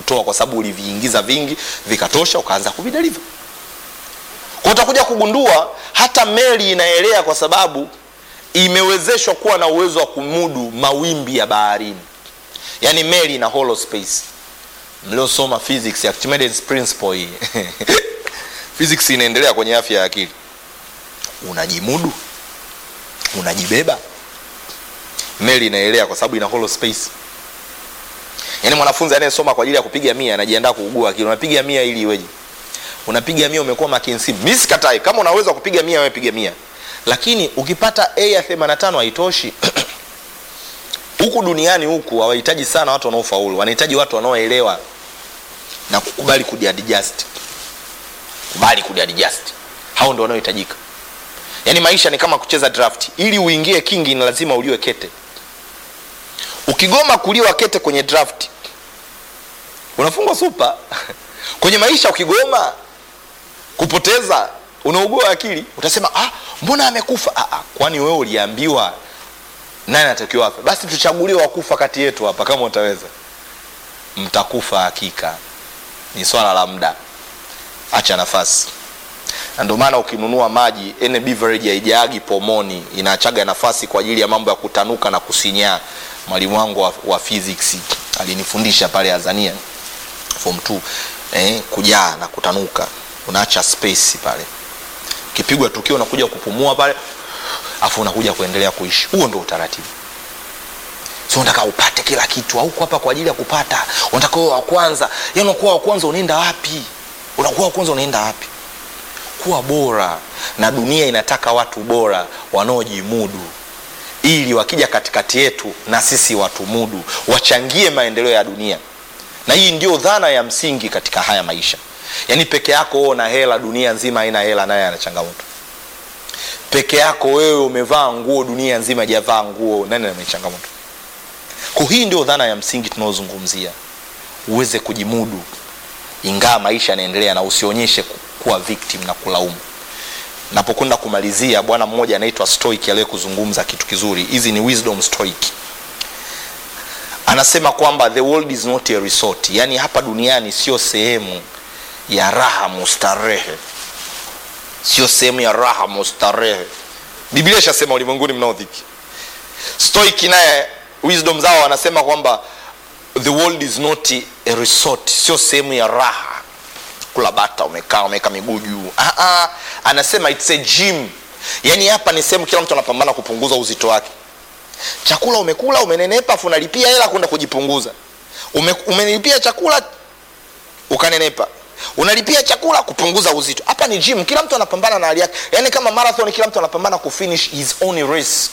kutoa kwa sababu uliviingiza vingi vikatosha ukaanza kuvideliva kwa utakuja kugundua hata meli inaelea kwa sababu imewezeshwa kuwa na uwezo wa kumudu mawimbi ya baharini yaani meli ina hollow space mliosoma physics Archimedes principle hii physics inaendelea kwenye afya ya akili unajimudu unajibeba meli inaelea kwa sababu ina hollow space yaani mwanafunzi anayesoma kwa ajili ya kupiga mia anajiandaa kuugua akili unapiga mia ili iweje unapiga mia umekuwa makinsi mi sikatai kama unaweza kupiga mia wewe piga mia lakini ukipata a ya 85 haitoshi huku duniani huku hawahitaji sana watu wanaofaulu wanahitaji watu wanaoelewa na kukubali kujiadjust kubali kujiadjust hao ndo wanaohitajika yaani maisha ni kama kucheza draft ili uingie kingi ni lazima uliwe kete ukigoma kuliwa kete kwenye draft unafungwa supa kwenye maisha ukigoma kupoteza unaugua akili utasema ah, mbona amekufa ah, ah, kwani wewe uliambiwa nani anatakiwa afe basi tuchagulie wakufa kati yetu hapa kama utaweza mtakufa hakika ni swala la muda acha nafasi na ndio maana ukinunua maji any beverage haijaagi pomoni inaachaga nafasi kwa ajili ya mambo ya kutanuka na kusinyaa mwalimu wangu wa, wa physics alinifundisha pale azania form 2 eh, kujaa na kutanuka unaacha space pale ukipigwa tukio unakuja kupumua pale afu unakuja kuendelea kuishi huo ndio utaratibu so unataka upate kila kitu hauko hapa kwa ajili ya kupata unataka uwe wa kwanza yani unakuwa wa kwanza unaenda wapi unakuwa wa kwanza unaenda wapi kuwa bora na dunia inataka watu bora wanaojimudu ili wakija katikati yetu na sisi watumudu wachangie maendeleo ya dunia na hii ndio dhana ya msingi katika haya maisha yaani peke yako wewe una hela dunia nzima haina hela naye ana changamoto peke yako wewe umevaa nguo dunia nzima ijavaa nguo nani ana changamoto kwa hii ndio dhana ya msingi tunaozungumzia uweze kujimudu ingawa maisha yanaendelea na usionyeshe ku- kuwa victim na kulaumu napokwenda kumalizia bwana mmoja anaitwa stoic aliye kuzungumza kitu kizuri hizi ni wisdom stoic anasema kwamba the world is not a resort yaani hapa duniani sio sehemu ya raha mustarehe sio sehemu ya raha mustarehe biblia ishasema ulimwenguni mnaodhiki stoic naye wisdom zao wanasema kwamba the world is not a resort sio sehemu ya raha kula bata umekaa umeweka miguu juu ah, ah, anasema it's a gym yaani hapa ni sehemu kila mtu anapambana kupunguza uzito wake chakula umekula umenenepa afu unalipia hela kwenda kujipunguza Ume, umenilipia chakula ukanenepa unalipia chakula kupunguza uzito hapa ni gym kila mtu anapambana na hali yake yaani kama marathon kila mtu anapambana kufinish his own race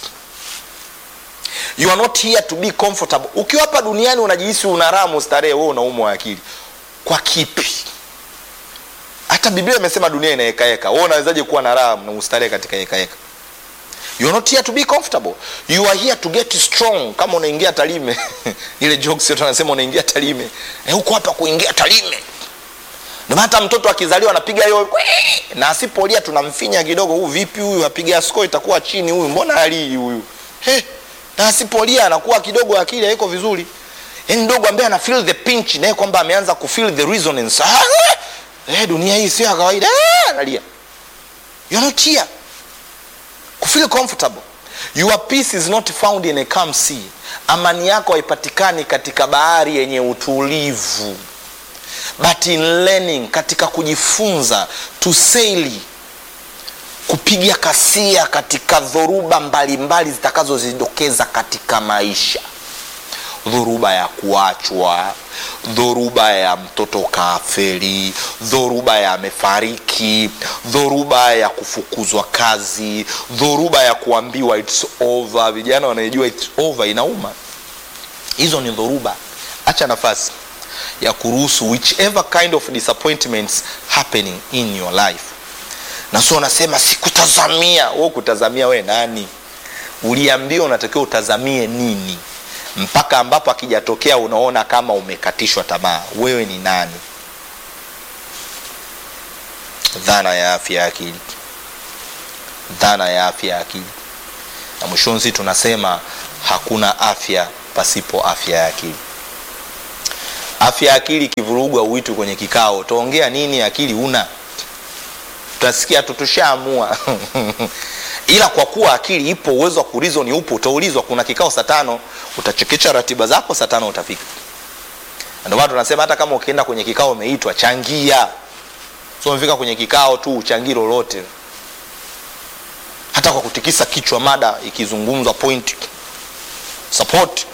you are not here to be comfortable ukiwa hapa duniani unajihisi una raha mustarehe wewe unaumwa akili kwa kipi hata biblia imesema dunia inaekaeka wewe unawezaje kuwa na raha na mustarehe katika hekaheka you are not here to be comfortable you are here to get strong kama unaingia talime ile jokes yote anasema unaingia talime eh, huko hapa kuingia talime ndio maana hata mtoto akizaliwa anapiga hiyo na asipolia tunamfinya kidogo huu vipi huyu apiga sko itakuwa chini huyu mbona alii huyu hey, na asipolia anakuwa kidogo akili haiko vizuri yaani mdogo ambaye ana feel the pinch naye kwamba ameanza kufeel the resonance ah, eh, dunia hii sio ya kawaida ah, analia you're not here kufeel comfortable your peace is not found in a calm sea amani yako haipatikani katika bahari yenye utulivu but in learning katika kujifunza tusaili kupiga kasia katika dhoruba mbalimbali zitakazozidokeza katika maisha dhoruba ya kuachwa dhoruba ya mtoto kaferi dhoruba ya amefariki dhoruba ya kufukuzwa kazi dhoruba ya kuambiwa its over vijana wanaijua its over inauma hizo ni dhoruba acha nafasi ya kuruhusu whichever kind of disappointments happening in your life na sio unasema sikutazamia wewe kutazamia we nani uliambiwa unatakiwa utazamie nini mpaka ambapo akijatokea unaona kama umekatishwa tamaa wewe ni nani dhana ya afya ya akili dhana ya afya ya akili na mwishonzi tunasema hakuna afya pasipo afya ya akili afya ya akili ikivurugwa uitu kwenye kikao utaongea nini akili una utasikia tu tushaamua ila kwa kuwa akili ipo uwezo wa kurizoni upo utaulizwa kuna kikao saa tano utachekecha ratiba zako saa tano utafika ndio maana tunasema hata kama ukienda kwenye kikao umeitwa changia so umefika kwenye kikao tu uchangii lolote hata kwa kutikisa kichwa mada ikizungumzwa point support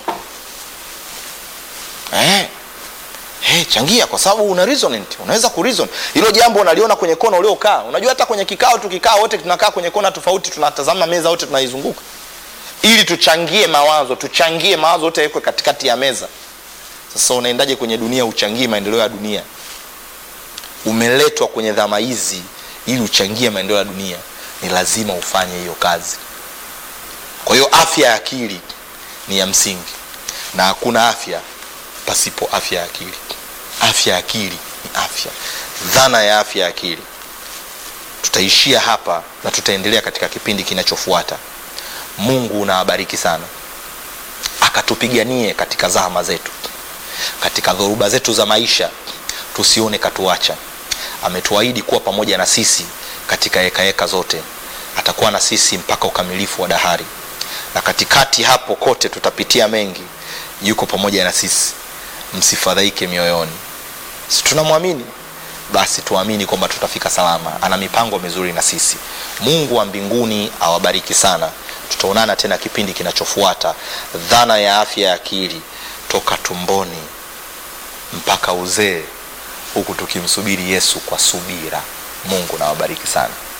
eh. Hey, changia kwa sababu una resonant unaweza kureason hilo jambo unaliona kwenye kona uliokaa unajua hata kwenye kikao tukikaa wote tunakaa kwenye kona tofauti tunatazama meza wote tunaizunguka ili tuchangie mawazo tuchangie mawazo yote yawekwe katikati ya meza sasa unaendaje kwenye dunia uchangie maendeleo ya dunia umeletwa kwenye dhama hizi ili uchangie maendeleo ya dunia ni lazima ufanye hiyo kazi kwa hiyo afya ya akili ni ya msingi na hakuna afya pasipo afya ya akili afya ya akili ni afya dhana ya afya ya akili tutaishia hapa na tutaendelea katika kipindi kinachofuata mungu unawabariki sana akatupiganie katika zahama zetu katika dhoruba zetu za maisha tusione katuacha ametuahidi kuwa pamoja na sisi katika hekaheka zote atakuwa na sisi mpaka ukamilifu wa dahari na katikati hapo kote tutapitia mengi yuko pamoja na sisi msifadhaike mioyoni si tunamwamini basi tuamini kwamba tutafika salama ana mipango mizuri na sisi mungu wa mbinguni awabariki sana tutaonana tena kipindi kinachofuata dhana ya afya ya akili toka tumboni mpaka uzee huku tukimsubiri yesu kwa subira mungu nawabariki sana